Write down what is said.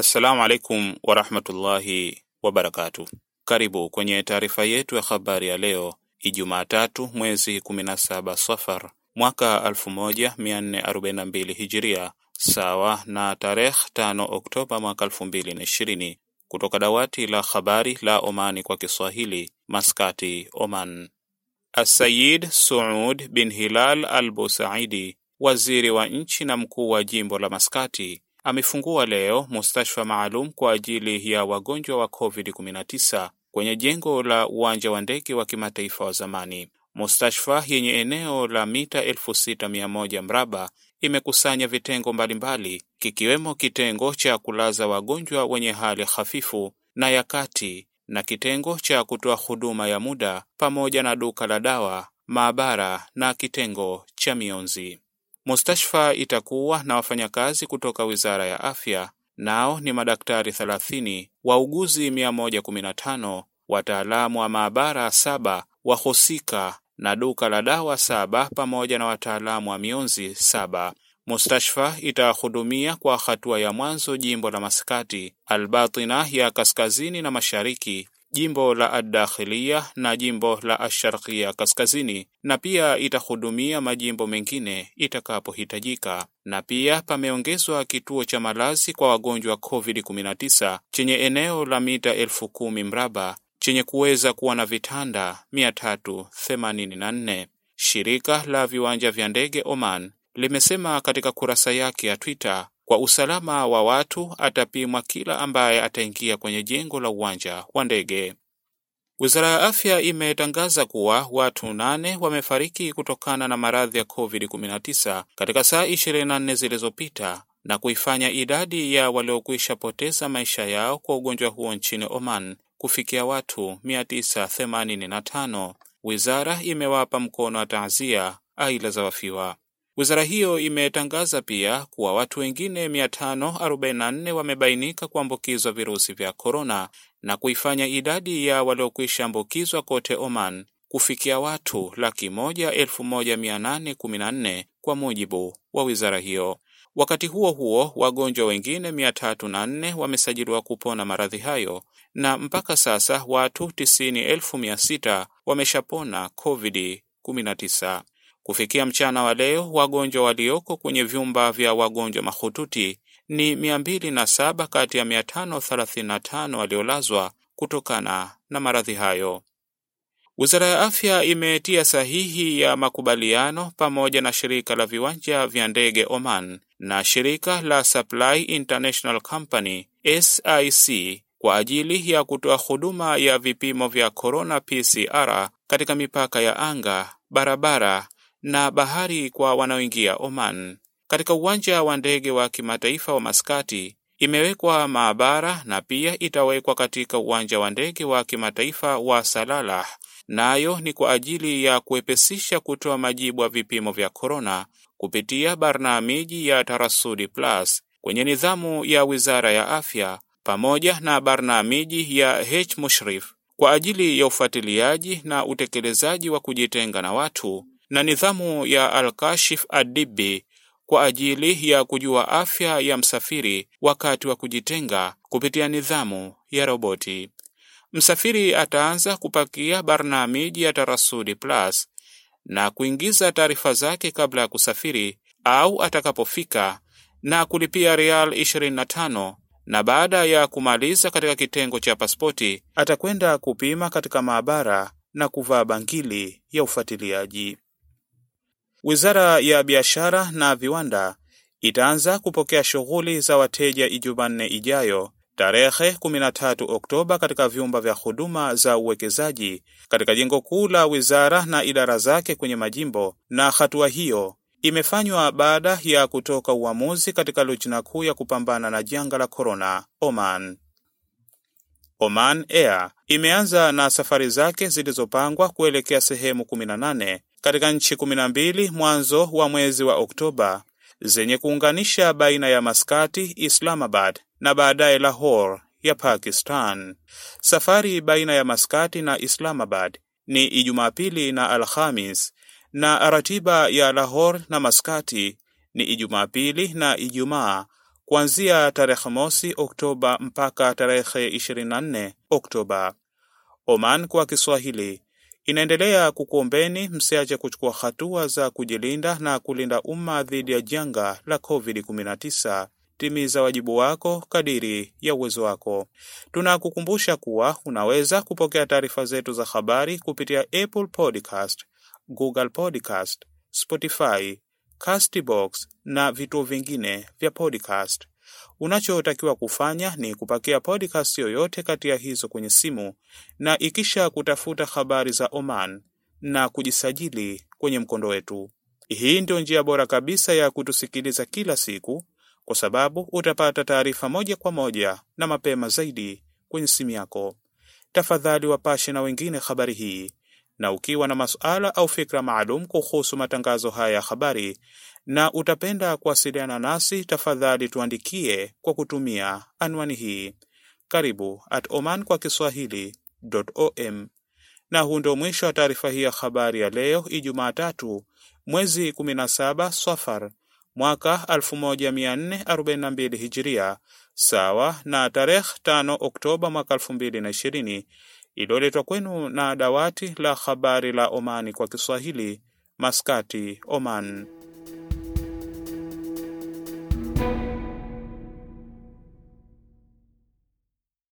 Assalamu alaikum warahmatullahi wabarakatu. Karibu kwenye taarifa yetu ya habari ya leo Ijumaa tatu mwezi 17 Safar mwaka 1442 Hijiria, sawa na tarehe 5 Oktoba mwaka 2020, kutoka dawati la habari la Omani kwa Kiswahili, Maskati, Oman. Asayid Suud bin Hilal al Busaidi, waziri wa nchi na mkuu wa jimbo la Maskati, amefungua leo mustashfa maalum kwa ajili ya wagonjwa wa COVID-19 kwenye jengo la uwanja wa ndege wa kimataifa wa zamani. Mustashfa yenye eneo la mita 6100 mraba imekusanya vitengo mbalimbali kikiwemo kitengo cha kulaza wagonjwa wenye hali hafifu na ya kati na kitengo cha kutoa huduma ya muda pamoja na duka la dawa, maabara na kitengo cha mionzi. Mustashfa itakuwa na wafanyakazi kutoka Wizara ya Afya, nao ni madaktari 30, wauguzi 115, wataalamu wa maabara saba, wahusika na duka la dawa saba pamoja na wataalamu wa mionzi saba. Mustashfa itahudumia kwa hatua ya mwanzo jimbo la Maskati, Albatina ya kaskazini na mashariki, jimbo la Adakhilia na jimbo la Asharkia kaskazini, na pia itahudumia majimbo mengine itakapohitajika. Na pia pameongezwa kituo cha malazi kwa wagonjwa wa COVID-19 chenye eneo la mita elfu kumi mraba chenye kuweza kuwa na vitanda 384. Shirika la viwanja vya ndege Oman limesema katika kurasa yake ya Twitter kwa usalama wa watu atapimwa kila ambaye ataingia kwenye jengo la uwanja wa ndege. Wizara ya Afya imetangaza kuwa watu nane wamefariki kutokana na maradhi ya COVID-19 katika saa 24 zilizopita na kuifanya idadi ya waliokwisha poteza maisha yao kwa ugonjwa huo nchini Oman kufikia watu 985. Wizara imewapa mkono wa taazia aila za wafiwa. Wizara hiyo imetangaza pia kuwa watu wengine 544 wamebainika kuambukizwa virusi vya korona na kuifanya idadi ya waliokwisha ambukizwa kote Oman kufikia watu laki moja elfu moja mia nane kumi na nne kwa mujibu wa wizara hiyo. Wakati huo huo, wagonjwa wengine 304 wamesajiliwa kupona maradhi hayo na mpaka sasa watu 90,600 wameshapona COVID-19. Kufikia mchana wa leo wagonjwa walioko kwenye vyumba vya wagonjwa mahututi ni 207 kati ya 535 waliolazwa kutokana na maradhi hayo. Wizara ya Afya imetia sahihi ya makubaliano pamoja na shirika la viwanja vya ndege Oman na shirika la Supply International Company SIC kwa ajili ya kutoa huduma ya vipimo vya corona PCR katika mipaka ya anga, barabara na bahari kwa wanaoingia Oman. Katika uwanja wa ndege wa kimataifa wa Maskati imewekwa maabara na pia itawekwa katika uwanja wa ndege wa kimataifa wa Salalah, nayo ni kwa ajili ya kuepesisha kutoa majibu ya vipimo vya korona kupitia barnamiji ya Tarasudi Plus kwenye nidhamu ya Wizara ya Afya pamoja na barnamiji ya H Mushrif kwa ajili ya ufuatiliaji na utekelezaji wa kujitenga na watu na nidhamu ya Al-Kashif Adibi kwa ajili ya kujua afya ya msafiri wakati wa kujitenga kupitia nidhamu ya roboti. Msafiri ataanza kupakia barnamiji ya Tarasudi Plus na kuingiza taarifa zake kabla ya kusafiri au atakapofika na kulipia rial 25 na baada ya kumaliza katika kitengo cha pasipoti atakwenda kupima katika maabara na kuvaa bangili ya ufuatiliaji. Wizara ya Biashara na Viwanda itaanza kupokea shughuli za wateja Ijumanne ijayo tarehe 13 Oktoba katika vyumba vya huduma za uwekezaji katika jengo kuu la wizara na idara zake kwenye majimbo, na hatua hiyo imefanywa baada ya kutoka uamuzi katika lujna kuu ya kupambana na janga la korona Oman. Oman Air imeanza na safari zake zilizopangwa kuelekea sehemu 18 katika nchi 12 mwanzo wa mwezi wa Oktoba zenye kuunganisha baina ya Maskati, Islamabad na baadaye Lahore ya Pakistan. Safari baina ya Maskati na Islamabad ni Ijumaa pili na Alhamis na ratiba ya Lahore na Maskati ni Ijumaa pili na Ijumaa kuanzia tarehe mosi Oktoba mpaka tarehe 24 Oktoba. Oman kwa Kiswahili inaendelea kukuombeni msiache kuchukua hatua za kujilinda na kulinda umma dhidi ya janga la COVID-19. Timiza wajibu wako kadiri ya uwezo wako. Tunakukumbusha kuwa unaweza kupokea taarifa zetu za habari kupitia Apple Podcast, Google Podcast, Spotify, Castbox na vituo vingine vya podcast. Unachotakiwa kufanya ni kupakia podcast yoyote kati ya hizo kwenye simu na ikisha kutafuta habari za Oman na kujisajili kwenye mkondo wetu. Hii ndio njia bora kabisa ya kutusikiliza kila siku, kwa sababu utapata taarifa moja kwa moja na mapema zaidi kwenye simu yako. Tafadhali wapashe na wengine habari hii, na ukiwa na masuala au fikra maalum kuhusu matangazo haya ya habari na utapenda kuwasiliana nasi, tafadhali tuandikie kwa kutumia anwani hii karibu at oman kwa kiswahili.om. Na huu ndio mwisho wa taarifa hii ya habari ya leo Ijumaa tatu mwezi 17 Safar mwaka 1442 Hijiria, sawa na tarehe 5 Oktoba mwaka 2020, iliyoletwa kwenu na dawati la habari la Omani kwa Kiswahili, Maskati, Oman.